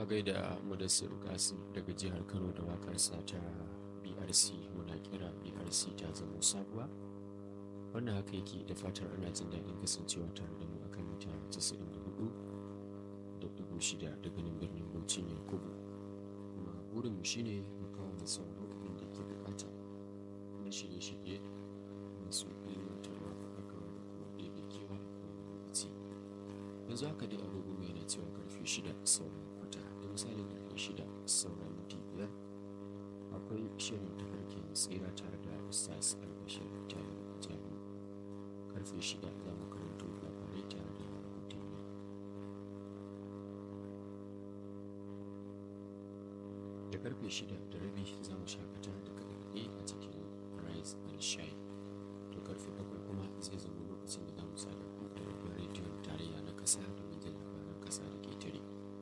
a gaida mudassir kasim daga jihar kano da wakarsa ta brc muna kira brc ta zama sabuwa wannan haka yake da fatar ana jin daɗin kasancewa tare da mu akan mita 94 da dubu shida daga nan birnin bauchin yakubu kuma burinmu shine mu kawo da sauran abin da ke bukata na shirye-shirye masu ilmantarwa faɗakarwa da kuma ɗebe kewa a kowane lokaci yanzu haka dai agogo mai yana cewa karfe shida sauran kwata da misalin karfe shida sauran minti biyar akwai shirin tafarkin tsira tare da ustaz albashir tayo jami karfe shida za mu karanto labarai tare da rahotanni da karfe shida da rabi za mu shakata da kaɗe a cikin rise and shine to karfe bakwai kuma zai zama lokacin da za mu sada ku da rabin rediyon tarayya na ƙasa domin jin labaran ƙasa da ketare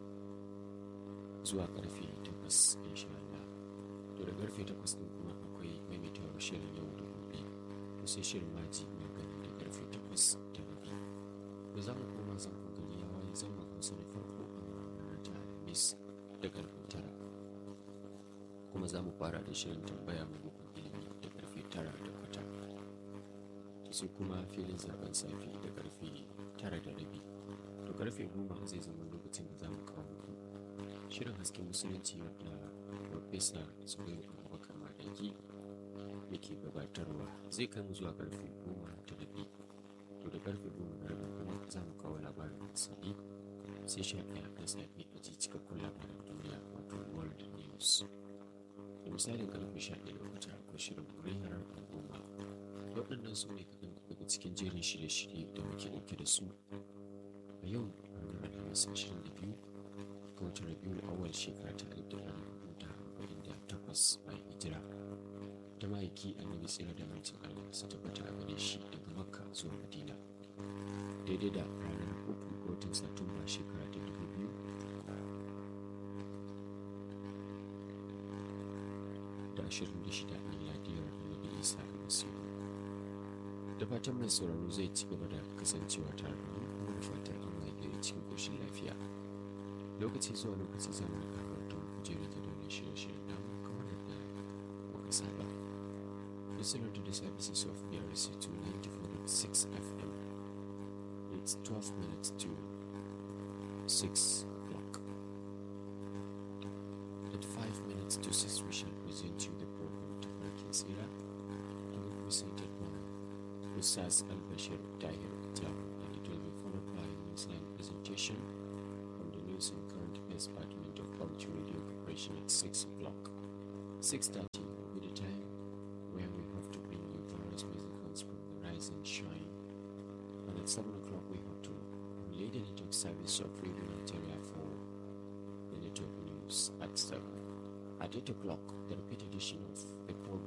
zuwa karfe takwas insha Allah to da karfe takwas ɗin kuma akwai maimaitawar shirin yau da gobe to sai shirin maji mai gani da karfe takwas da rabi da za mu koma zan gari ya waye zan mu kusa da farko a ranar ta alhamis da karfe tara kuma za mu fara da shirin tambaya maimakon ilimi da karfe tara da kwata sai kuma filin zaben safi da karfe tara da rabi to karfe goma zai zama lokacin da za mu kawo muku shirin hasken musulunci wadda farfesa zubairu abubakar madaki yake gabatarwa zai kai mu zuwa karfe goma da rabi to da karfe goma da rabi kuma za mu kawo labarin wasanni sai sha ɗaya na safe a ji cikakkun labaran duniya wato world news da misalin karfe sha ɗaya da wata akwai shirin muryar al'umma waɗannan su ne kaɗan daga cikin jerin shirye-shirye da muke ɗauke da su a yau ranar alhamis ashirin da biyu ga watan rabiul awal shekara ta alif da ɗari hudu da arba'in da takwas bayan hijira ta ma'aiki annabi tsira da mancin allah su tabbata a gare shi daga makka zuwa madina daidai da ranar uku ga watan satumba shekara ta dubu biyu da ashirin da shida miladiyar annabi isa almasihu da fatan mai sauraro zai ci gaba da kasancewa tare da mu kuma da fatar an waye cikin ƙoshin lafiya lokaci zuwa lokaci za mu rika karatun kujeru da domin shirye-shiryen namu kamar yadda muka saba listener to the services of BRC 294.6 FM it's 12 minutes to 6 o'clock at 5 minutes to 6 we shall present you the program Tafarkin Sira to be presented by Ustaz Al-Bashir Tahir Jam and it will be followed by Newsline presentation from the News and Current Affairs Department of Public Radio Corporation at 6 o'clock. 6.30 will be the time where we have to bring you various musicals from the Rise and Shine. And at 7 o'clock we have to relay the network service of Radio Nigeria for the network news at 7. At 8 o'clock, the repeat edition of the program